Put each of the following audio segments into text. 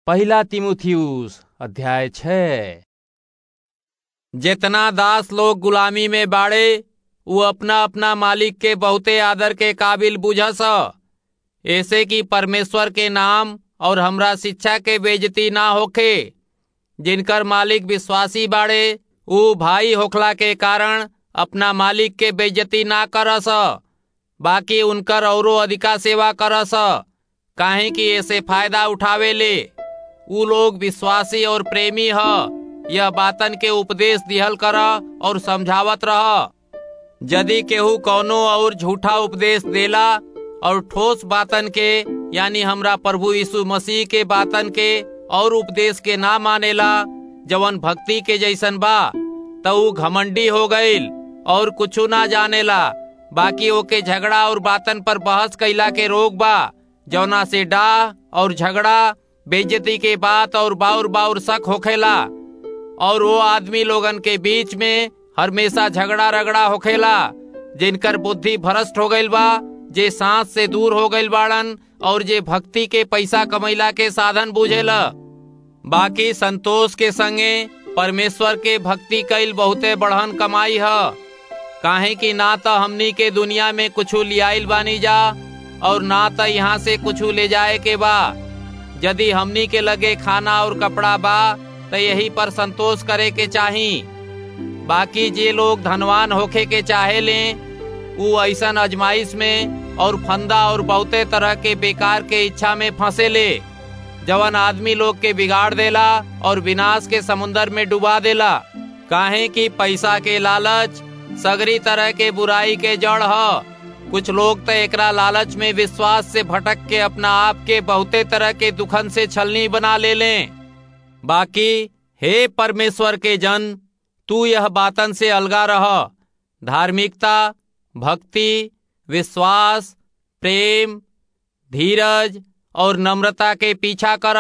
पहला तिमुथियुस अध्याय छः जेतना दास लोग गुलामी में बाड़े उ अपना अपना मालिक के बहुते आदर के काबिल बुझस ऐसे कि परमेश्वर के नाम और हमरा शिक्षा के बेजती ना होखे जिनकर मालिक विश्वासी बाड़े उ भाई होखला के कारण अपना मालिक के बेइज्जती ना करस बाकी उनकर औरो अधिका सेवा करस काहे कि ऐसे फायदा उठावे ले उ लोग विश्वासी और प्रेमी ह यह बातन के उपदेश दिहल कर और समझावत रह यदि केहू कौनो और झूठा उपदेश देला और ठोस बातन के यानी हमरा प्रभु यीशु मसीह के बातन के और उपदेश के ना मानेला जवन भक्ति के जैसन बा त उ घमंडी हो गईल और कुछु ना जानेला बाकी ओके झगड़ा और बातन पर बहस कैला के रोग बा जौना से डाह और झगड़ा बेइज्जती के बात और बाउर बाउर शक होखेला और वो आदमी लोगन के बीच में हमेशा झगड़ा रगड़ा होखेला जिनकर बुद्धि भ्रष्ट हो गईल बा जे सांस से दूर हो गईल बाड़न और जे भक्ति के पैसा कमैला के साधन बुझेला बाकी संतोष के संगे परमेश्वर के भक्ति कैल बहुते बढ़न कमाई है काहे कि ना तो हमनी के दुनिया में कुछ लियाइल बानी जा और ना तो यहाँ से कुछ ले जाए के बा यदि हमनी के लगे खाना और कपड़ा बा तो यही पर संतोष करे के चाही बाकी जे लोग धनवान होखे के चाहे ले उ ऐसन अजमाइश में और फंदा और बहुते तरह के बेकार के इच्छा में फंसे ले जवन आदमी लोग के बिगाड़ देला और विनाश के समुन्दर में डुबा देला काहे कि पैसा के लालच सगरी तरह के बुराई के जड़ ह कुछ लोग तो एकरा लालच में विश्वास से भटक के अपना आप के बहुते तरह के दुखन से छलनी बना ले लें बाकी हे परमेश्वर के जन तू यह बातन से अलगा रह धार्मिकता भक्ति विश्वास प्रेम धीरज और नम्रता के पीछा कर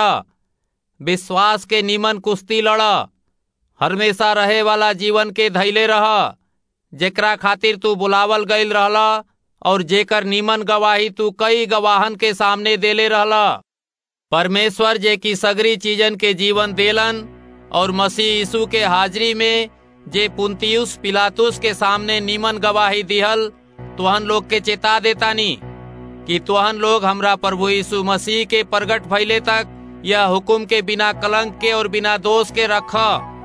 विश्वास के निमन कुश्ती लड़ हमेशा रहे वाला जीवन के धैले रह जेकरा खातिर तू बुलावल गईल रहला और जेकर नीमन गवाही तू कई गवाहन के सामने देले रहला परमेश्वर जे की सगरी चीजन के जीवन देलन और मसीह यीशु के हाजिरी में जे पुंतियुस पिलातुस के सामने नीमन गवाही दिहल तुहन लोग के चेता देतानी कि तुहन लोग हमरा प्रभु यीशु मसीह के प्रगट भइले तक यह हुकुम के बिना कलंक के और बिना दोष के रख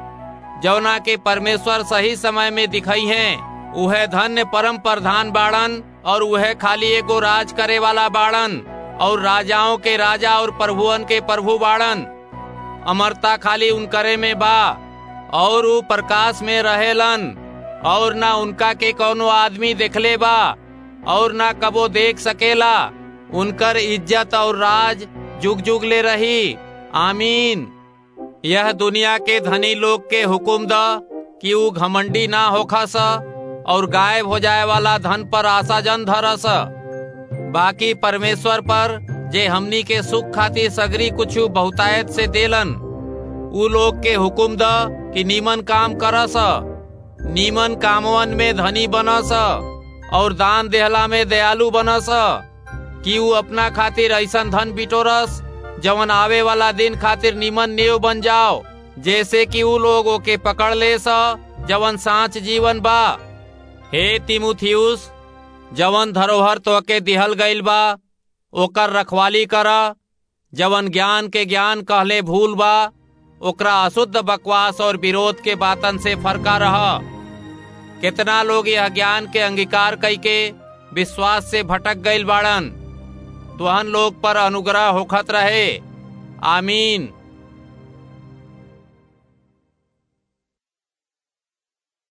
जौना के परमेश्वर सही समय में दिखाई हैं उहे धन्य परम प्रधान बाड़न और वह खाली एगो राज करे वाला बाड़न और राजाओं के राजा और प्रभुअन के प्रभु बाड़न अमरता खाली उनकरे में बा और उ प्रकाश में रहेलन और ना उनका के कोनो आदमी देखले बा और ना कबो देख सकेला उनकर इज्जत और राज जुग जुग ले रही आमीन यह दुनिया के धनी लोग के हुकुम द कि उ घमंडी ना होखस और गायब हो जाए वाला धन पर आशा जन धरस बाकी परमेश्वर पर जे हमनी के सुख खातिर सगरी कुछ बहुतायत से देलन उ लोग के हुकुम द कि नीमन काम करस नीमन कामवन में धनी बनस और दान देहला में दयालु बनस कि उ अपना खातिर ऐसन धन बिटोरस जवन आवे वाला दिन खातिर नीमन नेव बन जाओ जैसे कि उ लोग ओके पकड़ ले स जवन सांच जीवन बा हे तिमुथियुस जवन धरोहर तोके दिहल गईल बा ओकर रखवाली कर जवन ज्ञान के ज्ञान कहले भूल बा ओकरा अशुद्ध बकवास और विरोध के बातन से फरका रह कितना लोग यह ज्ञान के अंगीकार कई के विश्वास से भटक गईल बाड़न तुहन लोग पर अनुग्रह होखत रहे आमीन